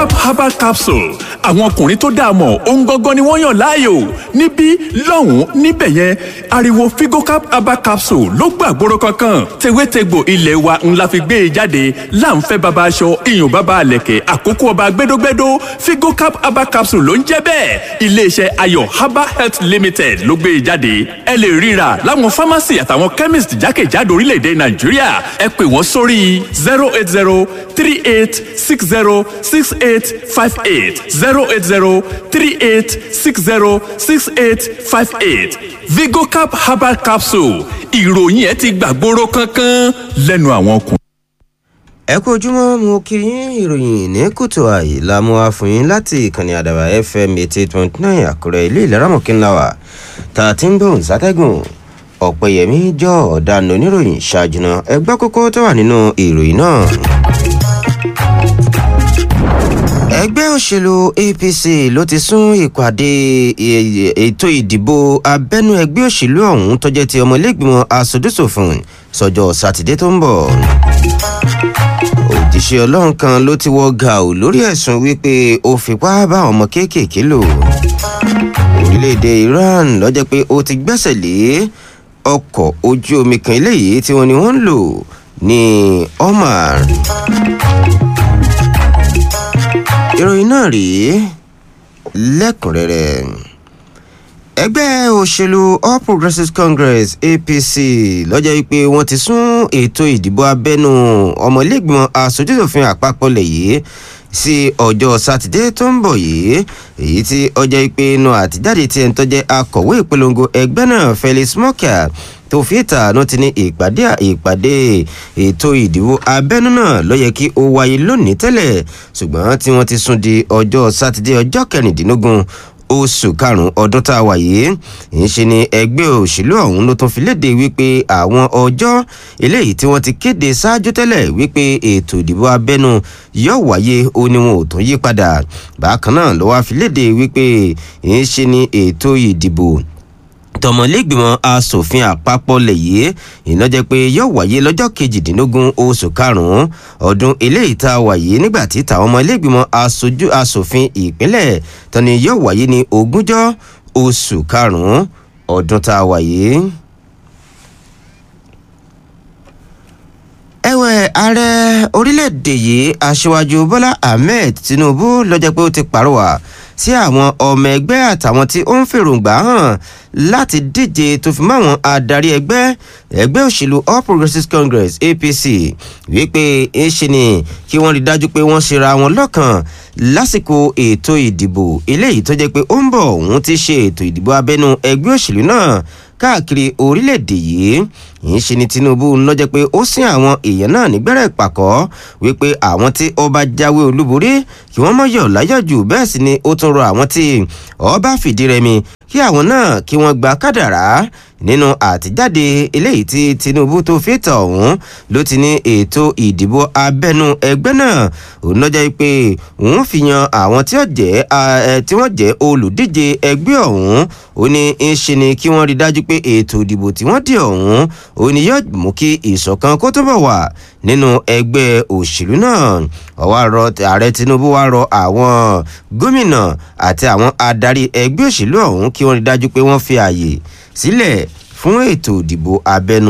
vigocap herbal capsule àwọn ọkùnrin tó dáa mọ̀ ohun gangan ni wọ́n yàn láàyò níbí lọ́hùn-ún níbẹ̀ yẹn ariwo vigocap herbal capsule ló gbàgbóró kankan tewétegbò ilé wa ńlá fi gbé e jáde láǹfẹ́ baba aṣọ iyùn baba àlẹ̀kẹ̀ àkókò ọba gbẹdógbẹdó vigocap herbal capsule ló ń jẹ́ bẹ́ẹ̀ iléeṣẹ́ ayọ̀ herbal health limited ló gbé e jáde ẹ lè ríra láwọn pharmacy àtàwọn chemist jákèjádò orílẹ̀-èdè nàìjíríà ẹ pè wọ́n sórí zero eight zero three eight six zero six eight five eight zero eight zero three eight six zero six eight five eight vigocap herbal capsule ìròyìn ẹ ti gbàgbóró kankan lẹ́nu àwọn ọkùnrin. ẹ kú ojúmọ́ mo kí yín ìròyìn ní kùtù àyè la mú wá fún yín láti ìkànnì àdàbà fm eighty eight point nine àkúrẹ́ ilé ìlera mọ̀kínláwà tá a ti ń gbóhùn sátẹ́gùn ọ̀pẹ̀yẹmí jọ ọ̀daràn oníròyìn ṣáájú náà ẹgbẹ́ kókó tó wà nínú ìròyìn náà. ẹgbẹ́ òṣèlú apc ló ti sún ìpàdé ètò ìdìbò abẹ́nú ẹgbẹ́ òṣèlú ọ̀hún tó jẹ́ ti ọmọlẹ́gbìmọ̀ asòdùsòfin sọjọ́ sátidé tó ń bọ̀ òjíṣẹ́ ọlọ́run kan ló ti wọ gàù lórí ẹ̀sùn wípé ó fipá bá ọmọ kéékèèké lò orílẹ̀-èdè iran lọ́jọ́ pé ó ti gbẹ́sẹ̀ lé ọkọ̀ ojú omi kan eléyìí tí wọ́n ní wọ́n ń lò ní omar ìròyìn náà rèé lẹ́kùnrẹ́rẹ́ ẹgbẹ́ òṣèlú all progressives congress apc lọ́jọ́ wípé wọ́n ti sún ètò ìdìbò abẹ́nú ọmọlẹ́gbọ̀n asojúṣòfin àpapọ̀ lẹ̀ yìí sí ọjọ́ sátidé tó ń bọ̀ yìí èyí tí ọjọ́ ìpè inú àtijáde tí ẹni tó jẹ́ akọ̀wé ìpolongo ẹgbẹ́ náà felix mọ́kà tó fi ìta ló ti ní ìpàdé ìpàdé ètò ìdìbò abẹ́nú náà ló yẹ kí ó wáyé lónìí tẹ́lẹ̀ ṣùgbọ́n tí wọ́n ti sún di ọjọ́ sátidé ọjọ́ kẹrìndínlógún oṣù karùnún ọdún tá a wà yìí ìṣe ni ẹgbẹ́ òṣèlú ọ̀hún ló tún fi léde wípé àwọn ọjọ́ eléyìí tí wọ́n ti kéde ṣáájú tẹ́lẹ̀ wípé ètò ìdìbò abẹ́nu yóò wáyé ó ní wọn ò tún yí padà bákan náà ló wá fi léde wípé ìṣe ni ètò ìdìbò tọmọlẹgbìmọ asòfin àpapọ̀ lẹ̀ yìí iná jẹ́ pé yóò wáyé lọ́jọ́ kejìdínlógún oṣù karùn-ún ọdún eléyìí tá a wà yìí nígbà tí tàwọn ọmọlẹ́gbìmọ aṣojú asòfin ìpínlẹ̀ tani yóò wáyé ní ogúnjọ́ oṣù karùn-ún ọdún tá a wà yìí. ẹ̀wẹ̀ ààrẹ orílẹ̀-èdè yìí aṣíwájú bọ́lá ahmed tinubu lọ́jọ́ pé ó ti pàrọwà sí àwọn ọmọ ẹgbẹ́ àtàwọn tí ó ń fèròǹgbà hàn láti díje tó fi máwọn adarí ẹgbẹ́ ẹgbẹ́ òṣèlú all progressives congress apc wípé ńṣe ni kí wọ́n rí dájú pé wọ́n ṣera wọn lọ́kàn lásìkò ètò ìdìbò eléyìí tó jẹ́ pé ó ń bọ̀ òun ti ṣe ètò ìdìbò abẹ́nú ẹgbẹ́ òṣèlú náà káàkiri orílẹ̀-èdè yìí yìí ṣe ni tinubu ń lọ́jọ́ pé ó sin àwọn èèyàn náà nígbẹ́rẹ́ ìpàkọ́ wípé àwọn tí ọba jáwé olúborí kí wọ́n mọ̀ yọ̀ láyọ̀ jù bẹ́ẹ̀ sì ni ó tún rọ àwọn tí ọba fìdí rẹmi kí àwọn náà kí wọ́n gba kádàrá nínú àtijáde eléyìí tí tinubu tó fi tọ̀ ọ̀hún ló ti ní ètò ìdìbò abẹ́nú ẹgbẹ́ náà òun lọ́jọ́ pé òun fi yan àwọn tí wọ́n jẹ́ olùdíje ẹgbẹ́ ọ̀hún ó ní ń ṣe ni kí wọ́n rí dájú pé ètò ìdìbò tí wọ́n dì ọ̀hún ó ní yóò mú kí ìṣọ̀kan kó túbọ̀ wà nínú ẹgbẹ́ òṣèlú náà ọwọ́ àrọ ààrẹ tinubu wá rọ àwọn gómìnà àti àwọn adarí ẹgbẹ́ òṣèlú ọ̀hún kí wọ́n rí dájú pé wọ́n fi ààyè sílẹ̀ fún ètò ìdìbò abẹ́nú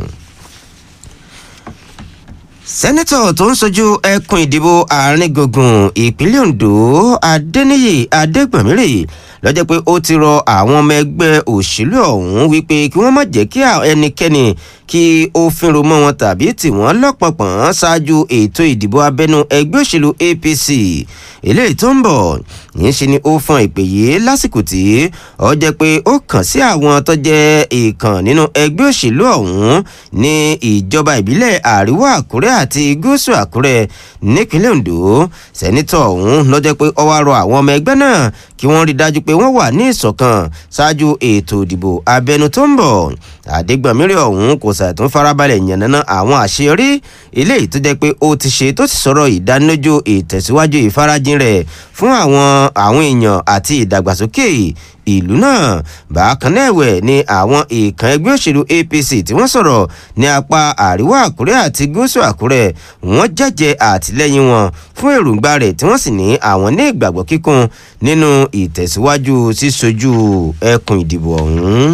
sẹ́nẹ́tọ̀ tó ń sojú ẹkùn ìdìbò àárín gbùngbùn ìpínlẹ̀ ondo adẹniyè adégbòmírè lọ́jọ́ pé ó ti rọ àwọn ọmọ ẹgbẹ́ òṣèlú ọ̀hún wípé kí wọ́n má jẹ́ kí ẹnikẹ́ni kí ó fínro mọ́ wọn tàbí tì wọ́n lọ́pọ̀pọ̀n ṣáájú ètò ìdìbò abẹ́nú ẹgbẹ́ òṣèlú apc eléyìí tó ń bọ̀ yìí ṣe ni ó fọn ìpè yìí lásìkò tí ó jẹ́ pé ó kàn sí àwọn tó jẹ́ ìkàn nínú ẹgbẹ́ òṣèlú ọ̀hún ní ìjọba ìbílẹ̀ àríwá àkúrẹ́ àti gúúsù àkúrẹ́ nípínlẹ̀ ondo sẹ́nitọ̀ ọ̀hún ló jẹ́ pé ó wá rọ àwọn ọmọ ẹgbẹ́ náà kí wọ́n rí dájú pé wọ́n wà ní ìṣọ̀kan ṣáájú ètò ìdìbò abẹ́nú tó ń bọ̀ àdégbàmírè ọ̀hún kò ṣàtún farabalẹ̀ yànnàná àwọn àṣeyọrí eléyìí tó jẹ́ pé ó ti ṣe tó sì sọ̀rọ̀ ìdánilójú ìtẹ̀síwájú ìfarajìn rẹ̀ fún àwọn àwọn èèyàn àti ìdàgbàsókè ìlú náà bákan náà ẹ̀wẹ̀ ni àwọn ìkan ẹgbẹ́ òṣèlú apc tí wọ́n sọ̀rọ̀ ní apá àríwá àkúrẹ́ àti gúúsù àkúrẹ́ wọ́n jẹ́jẹ́ àtìlẹ́yìn wọn fún èròǹgbà rẹ̀ tí wọ́n sì ní àwọn ní ìgbàgbọ́ kíkún nínú ìtẹ̀síwájú sísojú ẹkùn ìdìbò ọ̀hún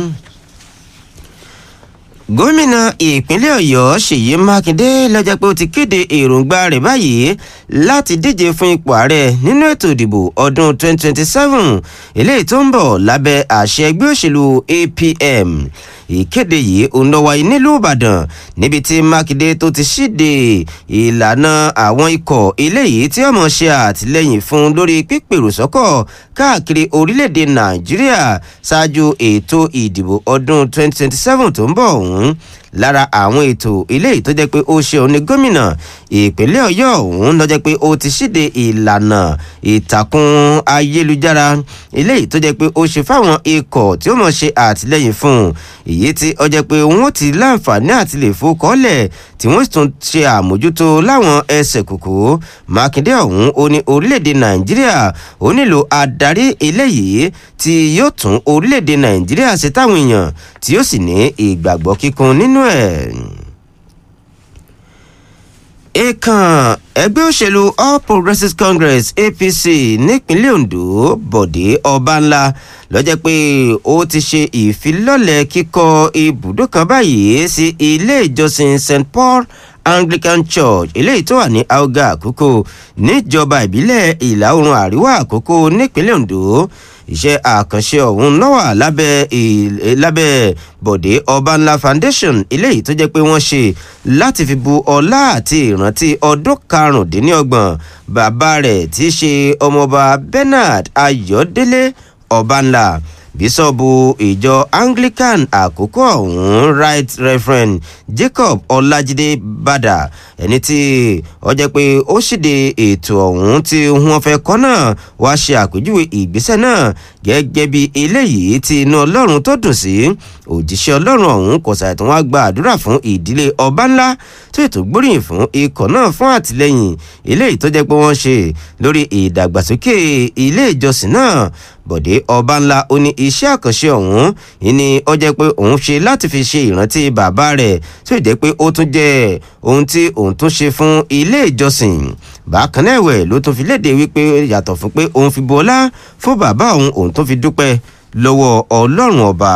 gómìnà ìpínlẹ̀ ọ̀yọ́ ṣèyí mákindé lọ́jọ́ pé ó ti kéde èròǹgbà rẹ̀ báyìí láti díje fún ipò ààrẹ nínú ètò ìdìbò ọdún 2027 eléyìí tó ń bọ̀ lábẹ́ àṣẹ ẹgbẹ́ òṣèlú apm ìkéde yìí òun lọ wáyé nílùú ìbàdàn níbi tí mákindé tó ti ṣíde ìlànà àwọn ikọ̀ eléyìí tí ọmọ ṣe àtìlẹyìn fún lórí pípèrò sọ́kọ̀ káàkiri orílẹ̀-èdè nàìjíríà ṣáájú ètò ìdìbò ọdún 2027 tó ń bọ̀ ọ̀hún lára àwọn ètò eléyìí tó jẹ́ pé ó ṣe òun ní gómìnà ìpínlẹ̀ ọ̀yọ́ ọ̀hún ló jẹ́ pé ó ti ṣíde ìlànà ìtàkùn ayélujára eléyìí tó jẹ́ pé ó ṣe fáwọn ikọ̀ tí ó mọ̀ ṣe àtìlẹ́yìn fún èyí tí ó jẹ́ pé wọ́n ti láǹfààní àti lè fowókọ́lẹ̀ tí wọ́n sì tún ṣe àmójútó láwọn ẹsẹ̀ kòkó mákindé ọ̀hún ó ní orílẹ̀-èdè nàìjíríà ó nílò adarí eléyìí tí yóò tún orílẹ̀-èdè nàìjíríà ṣe táwọn èèyàn tí yóò sì ní ìgbàgbọ́ kíkún nínú ẹ̀ èèkàn ẹgbẹ́ òṣèlú all progressives congress apc nípínlẹ̀ ondo bọ̀dé ọbànlá lọ́jọ́ pé ó ti ṣe ìfilọ́lẹ̀ kíkọ́ ibùdó kan báyìí sí ilé ìjọsìn st paul anglican church eléyìí tó wà ní auga àkókò níjọba ìbílẹ̀ ìlà oòrùn àríwá àkókò nípínlẹ̀ ondo iṣẹ́ àkànṣe ọ̀hún náà wà lábẹ́ lábẹ́ bọ̀dé ọbanla foundation eléyìí tó jẹ́ pé wọ́n ṣe láti fi bu ọlá àti ìrántí ọdún karùndínlọ́gbọ̀n bàbá rẹ̀ tí í ṣe ọmọọba bernard ayọ̀délé ọbanla bíṣọ́ọ̀bù ìjọ anglican àkókò ọ̀hún right reverend jacob ọlájídé bàdà ẹni tí ó jẹ́ pé ó ṣìde ètò ọ̀hún tí wọ́n fẹ́ kọ́ náà wá ṣe àpèjúwe ìgbésẹ̀ náà gẹ́gẹ́ bí eléyìí tí inú ọlọ́run tó dùn sí òjíṣẹ́ ọlọ́run ọ̀hún kò ṣàìtàn wá gba àdúrà fún ìdílé ọba ńlá tó ètò gbóríyìn fún ikọ̀ náà fún àtìlẹ́yìn eléyìí tó jẹ́ pé wọ́n ṣe lórí ìdàgbàsókè ilé ìjọsìn náà bọ̀dé ọba ńlá ó ní iṣẹ́ àkànṣe ọ̀hún ní ó jẹ́ pé òun ṣe láti fi ṣe ìrántí bàbá rẹ̀ tó jẹ́ pé ó tún jẹ́ ohun tí òun tún ṣe fún ilé ìjọsìn bákan náà ẹ̀wẹ̀ ló tún fi léde wípé yàtọ̀ fún pé òun fi bu ọlá fún bàbá òun òun tún fi dúpẹ́ lọ́wọ́ ọlọ́run ọba.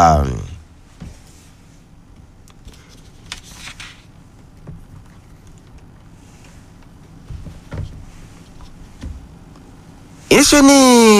ìṣe ni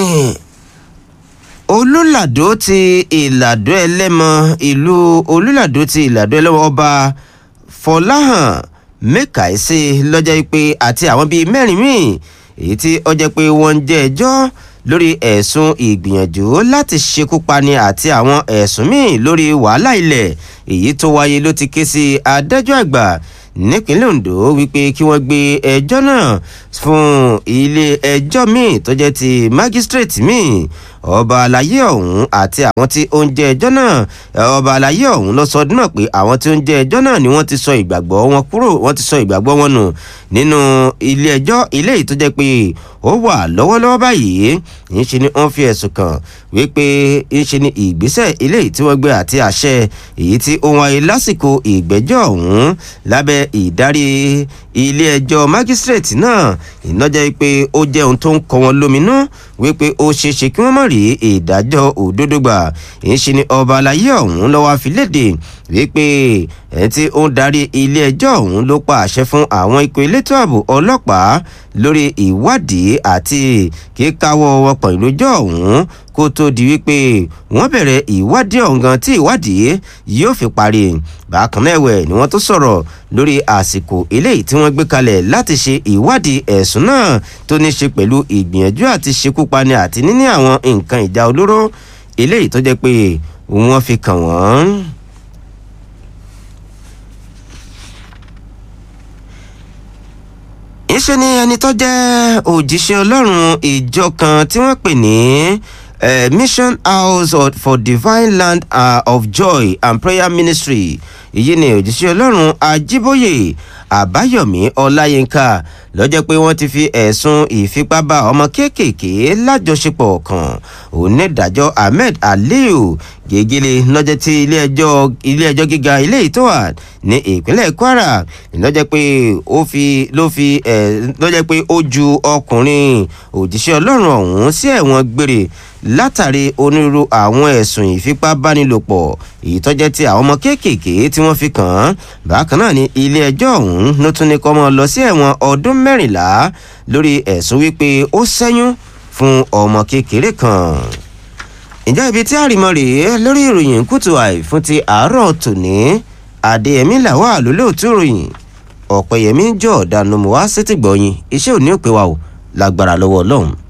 olùlàdó ti ìlàdó ẹlẹ́mọ ìlú olùlàdó ti ìlàdó ẹlẹ́mọ ọba fọláhàn mẹ́kàísí lọ́jọ́ pé àti àwọn bíi mẹ́rin míì èyí tí ó jẹ́ pé wọ́n ń jẹ́ ẹjọ́ lórí ẹ̀sùn ìgbìyànjú láti ṣekú pani àti àwọn ẹ̀sùn míì lórí wàhálà ilẹ̀ èyí tó wáyé ló ti ké sí adájọ́ àgbà nípínlẹ̀ ondo wípé kí wọ́n gbé ẹjọ́ náà fún ilé ẹjọ́ míì tó jẹ́ ti májísírèètì míì ọba àlàyé ọ̀hún àti àwọn tí ó ń jẹ́ ẹjọ́ náà ọba àlàyé ọ̀hún lọ sọ ọdún náà pé àwọn tí ó ń jẹ́ ẹjọ́ náà ni wọ́n ti sọ ìgbàgbọ́ wọn kúrò wọ́n ti sọ ìgbàgbọ́ wọn nù nínú ilé ẹjọ́ ilé yìí tó jẹ́ pé ó wà lọ́wọ́lọ́wọ́ báyìí ńṣe ni wọ́n fi ẹ̀sùn kàn wípé ńṣe ni ìgbésẹ̀ ilé yìí tí wọ́n gbé àti àṣẹ èyí tí ó wáyé lásìkò ìgbẹ́jọ́ ọ̀hún lábẹ́ ìdarí ilé ẹjọ́ májísírèètì náà ìnájẹ́ pé ó jẹ́ ohun tó ń kọ wọn lóminú wípé ó ṣeéṣe kí wọ́n mọ̀ rí ìdájọ́ òdodo gbà ńṣe ni ọba alayé ọ̀hún lọ́wọ́ àfilédè wípé ẹ̀ tí ó ń darí ilé ẹjọ́ ọ̀hún ló pa àṣẹ fún àwọn ikọ̀ elétò ààbò ọlọ́pàá lórí ìwádìí àti kíkáwọ́ wọn pọ̀ ìlójọ́ ọ̀hún kó tó di wípé wọ́n bẹ̀rẹ̀ ìwádìí ọ̀hún gan tí ìwádìí yóò fi parí bákan náà ẹ̀wẹ̀ ni wọ́n tó sọ̀rọ̀ lórí àsìkò eléyìí tí wọ́n gbé kalẹ̀ láti ṣe ìwádìí ẹ̀sùn náà tó ní ṣe pẹ̀lú ìgbìyànjú àti ṣekúpani àti níní àwọn nǹkan ìjà olóró eléyìí tó jẹ́ pé wọ́n fi kàn wọ́n. ìṣe ni ẹni tó jẹ́ òjíṣẹ́ ọlọ́run ìjọ kan tí wọ́n pè ní uh, mission house of, for divine land uh, of joy and prayer ministry èyí ni òjíṣẹ́ ọlọ́run ajíbóyè àbáyọ̀mí ọláyínká lọ́jọ́ pé wọ́n ti fi ẹ̀sùn ìfipábá ọmọ kéékèèké lájọṣepọ̀ kan onídàájọ́ ahmed aliyu gègéle lọ́jọ́ tí ilé-ẹjọ́ ilé-ẹjọ́ gíga ilé ìtọ́wà ní ìpínlẹ̀ kwara lọ́jọ́ pé ó fi ló fi ẹ̀ lọ́jọ́ pé ó ju ọkùnrin òjíṣẹ́ ọlọ́run ọ̀hún sí ẹ̀wọ̀n gbére látàrí onírúurú àwọn ẹ̀sùn ìfipábánilòpọ̀ èyí tó jẹ́ ti àwọn ọmọ kéékèèké tí wọ́n fi kàn án bákan náà ni ilé ẹjọ́ ọ̀hún ló tún ní kó mọ́ lọ sí ẹ̀wọ̀n ọdún mẹ́rìnlá lórí ẹ̀sùn wípé ó ṣẹ́yún fún ọmọ kékeré kan ìjọ ibi tí àrìmọ rèé lórí ìròyìn kùtù àì fún ti àárọ̀ tòní adéyẹmí làwọn àlólóòtú ìròyìn ọ̀pẹ̀yẹmí jọ̀ọ́dánù mọ́ wá sétìgbọ̀yìn iṣẹ́ òní òpè wa ò lágbára lọ́wọ́ ọlọ́run